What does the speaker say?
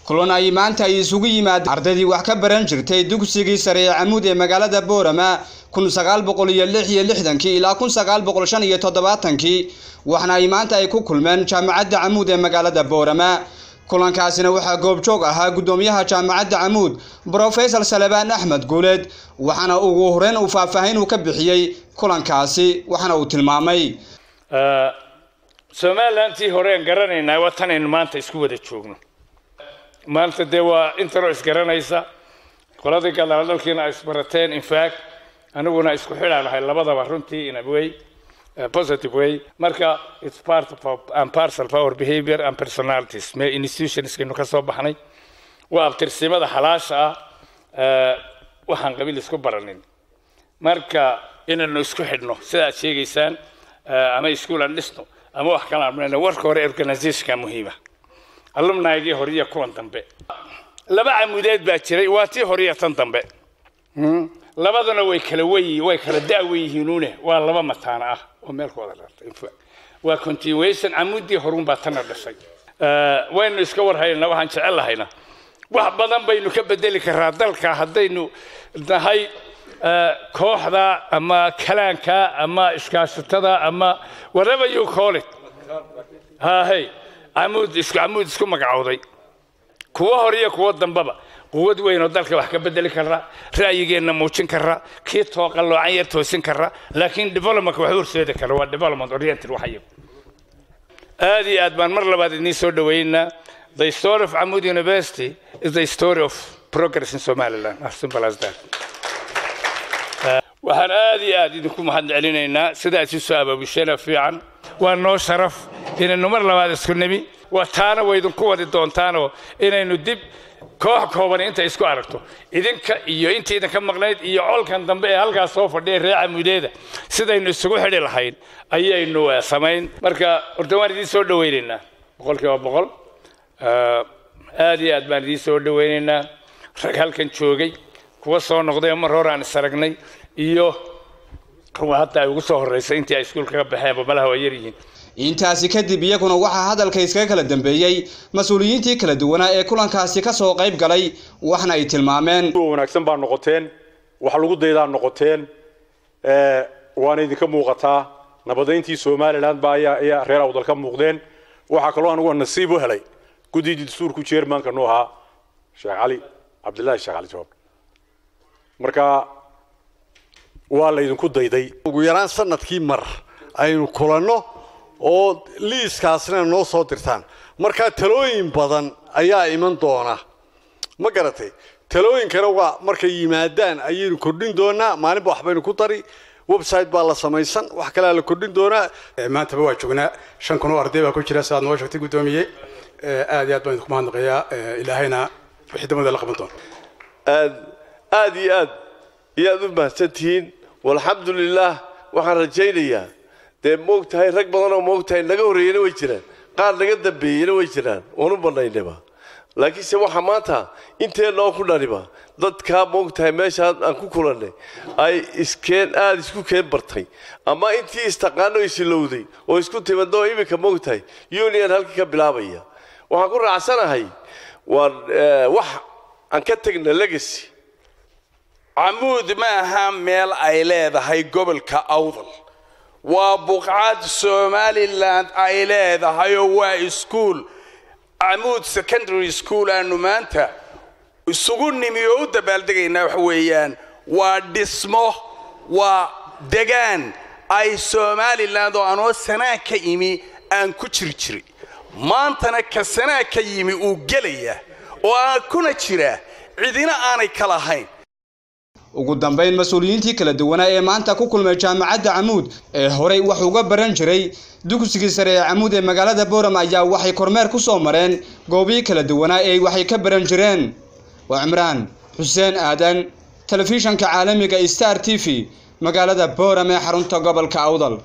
kulan ay maanta ay isugu yimaadeen ardaydii wax ka baran jirtay dugsigii sare ee camuud ee magaalada boorama kun sagaal boqol iyo lix iyo lixdankii ilaa kun sagaal boqol shan iyo toddobaatankii waxna ay maanta ay ku kulmeen jaamacadda camuud ee magaalada boorama kulankaasina waxaa goobjoog ahaa guddoomiyaha jaamacadda camuud brofesor salebaan axmed guuleed waxaana ugu horeyn uu faahfaahin uu ka bixiyey kulankaasi waxaana uu tilmaamay somalilantii horeen garanaynaa waa tanaynu maanta isku wada joogno maanta dee waa intaro isgaranaysa qoladii gadaaladalkiina ay isbarateen infact aniguna isku xidhaan ahay labadaba runtii in a way positive way marka it's part of our, and parcel of our behavior and personalities me institutionskaynu ka soo baxnay waa abtirsimada xalaasha ah waxaan qabiil isku baranin marka inaynu isku xidhno sida aad sheegaysaan ama iskuul aan dhisno ama wax kale aan warka hore organizationka muhiima alumnaygii hore iyo kuwan dambe laba camudeed baa jiray waa tii hore iyo tan dambe labadana way kala wey way kala da'wey yihiinuune waa laba mataana ah oo meel ku wada dhartay waa continuation camuddii horun baa tana dhashay waynu iska warhaynaa waxaan jecel lahayna wax badan baynu ka bedeli karaa dalka haddaynu nahay kooxda ama kalaanka ama iskaashatada ama whatever you call it hahay camuud isku camuud isku magacowday kuwa hore iyo kuwa dambaba quwad weyn oo dalka wax ka bedeli kara ra'yigeenna muujin kara kii tooqalloocan yar toosin kara laakiin developmentka wax horseedi kara waa development oriented wax iyagu aad iyo aad baan mar labaad idiin soo dhaweynaa the story of Amud University is the story of progress in Somaliland as simple as that waxaan aad iyo aad idinku mahad celinaynaa sida aad soo abaabusheena fiican waa noo sharaf inaynu mar labaad isku nimi waa taana way idinku wadi doontaanoo inaynu dib koox kooban inta isku aragto idinka iyo intii idinka maqnayd iyo colkan dambe ee halkaas soo fadhiya reer camudeeda sidaynu isugu xidhi lahayn ayaynu samayn marka horta waan idiin soo dhawaynaynaa boqolkiiba boqol aad iyo aad baan idiin soo dhawaynaynaa rag halkan joogay kuwa soo noqday mar hore aan is aragnay iyo kuwa hadda ay ugu soo horreysay intii ay iskuulka ka baxeenba malaha waa yar yihiin intaasi kadib iyaguna waxaa hadalka iskaga kala dambeeyey mas-uuliyiintii kala duwanaa ee kulankaasi ka soo qayb galay waxna ay tilmaameen wanaagsan baa noqoteen wax lagu daydaa noqoteen waana idinka muuqataa nabadayntii somaliland baa ayaa ayaa reer awdal ka muuqdeen waxaa kaloo anugu nasiib u helay guddidii dastuurku jeermanka nu ahaa sheekh cali cabdillaahi sheekh cali jawaab marka waa la idinku dayday ugu yaraan sanadkii mar aynu kulanno oo liiskaasna noo soo dirtaan markaa talooyin badan ayaa iman doona ma garatay talooyinkana waa markay yimaadaan ayaynu kordhin doonaa maalinba waxbaynu ku dari website baa la samaysan wax kalea la kordhin doonaa maantaba waa joognaa shan kun oo arday baa ku jira sidaad noo sheegtay guddoomiye aad iyo aad baan idinku mahadnaqayaa ilaahayna wixii damada la qaban doona aad aad iyo aad iyo aad u mahadsantihiin walxamdulilaah waxaan rajaynayaa dee moogtahay rag badan oo moogtahay naga horreeyana way jiraan qaar naga dambeeyena way jiraan oonu banaynaba laakiinse waxaa maanta inteennoo ku dhaniba dadkaa moogtahay meeshaa aan ku kulannay ay iskeen aada isku keen bartay ama intii istaqaano isilowday oo isku timadoo iminka moogtahay union halkii ka bilaabaya waxaan ku raacsanahay waa wax aan ka tegna legacy camuud ma aha meel ay leedahay gobolka awdal waa buqcad somalilan ay leedahay oo waa iskuol camuud secondary school aanu maanta isugu nimi oo u dabaaldegaynaa waxa weeyaan waa dhismo waa degaan ay somalilan oo anoo sanaa ka imi aan ku jiri jiray maantana ka sanaa ka yimi uu gelaya oo aan kuna jira cidina aanay ka lahayn ugu dambayn mas-uuliyiintii kala duwanaa ee maanta ku kulmay jaamacadda camuud ee horey wax uga baran jiray dugsigii sare ee camuud ee magaalada booram ayaa waxay kormeer ku soo mareen goobihii kala duwanaa ee waxay ka baran jireen waa cimraan xuseen aadan telefishanka caalamiga star t v magaalada booram ee xarunta gobolka awdal